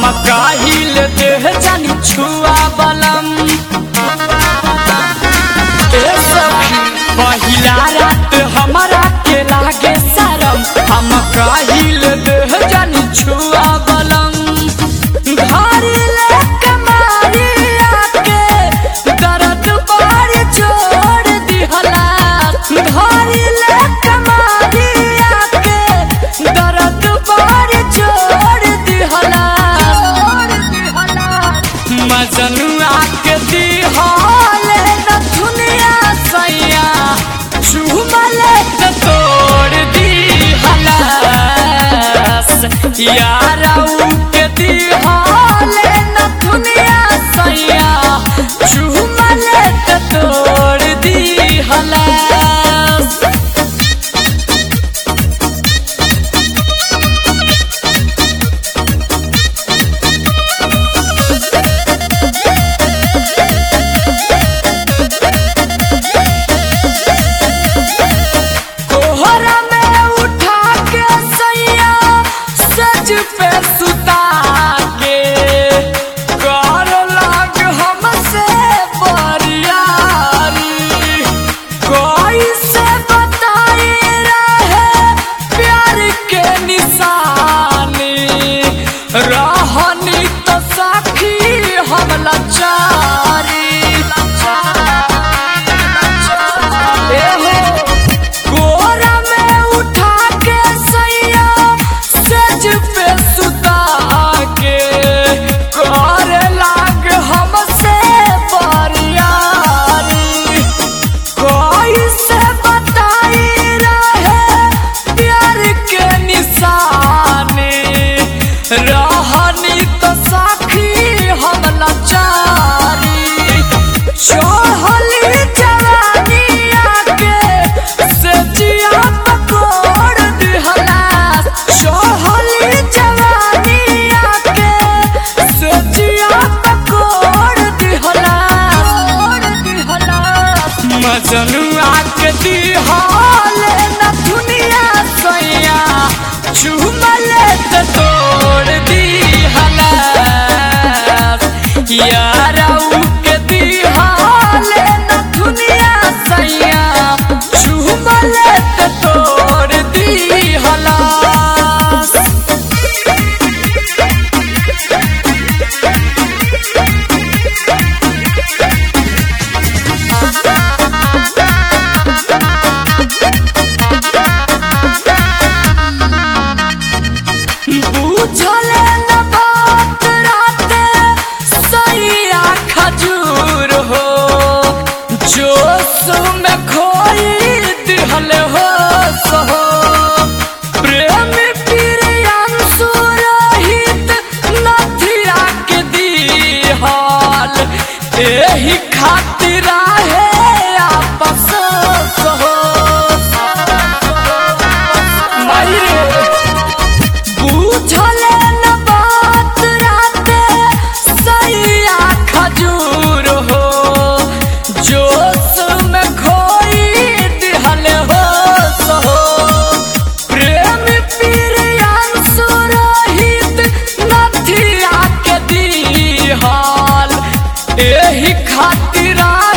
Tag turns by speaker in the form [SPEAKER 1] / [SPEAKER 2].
[SPEAKER 1] काहिल देह जानी छुआ बलम ए सखी पहिला रात हमारा के लागे शरम हम काहिल देह जानी छुआ बलम घारी ले कमारी आके दर्द बारी जोड़ दिहला घारी ले कमारी आके दर्द बारी जोड़ दिहला मजनुआ के दिहाले न दुनिया सैया चुमले त तोड़ दिहला याराऊ के दिहाले न दुनिया सैया चुमले त तोड़ दिहला कोहरा में उठा के सैया सज पे सुता के कर लाग हमसे बरियारी कोई से बताई रहे प्यार के निशानी रहनी तो साखी हम लाचारी एहो कोरा में उठा के सैया सज पे सुता के करे लाग हमसे बरियारी कोई से बताई रहे प्यार के निशानी रहनी तो साखी हम लाचारी चढ़ली जवानी आके से जिया पकोड़ दिहला चढ़ली जवानी आके से जिया पकोड़ दिहला मजनुआ के दिहाले न दुनिया सैया चुमले त तोड़ दिहला याराऊ के दिहाले न दुनिया सैया चुमले त तोड़ दिहला बुझले न बात राते सैया खजूर हो जोश में खोई दिहल हो सहो प्रेम प्रियांशु रहित नथिया के दिहल एही खातिर है आपस सहो मायरे बुझले न बात राते सैया खजूर हो जोश में खोई दिहल हो सहो प्रेम प्रियांशु रहित नथिया के दिहल एही खातिर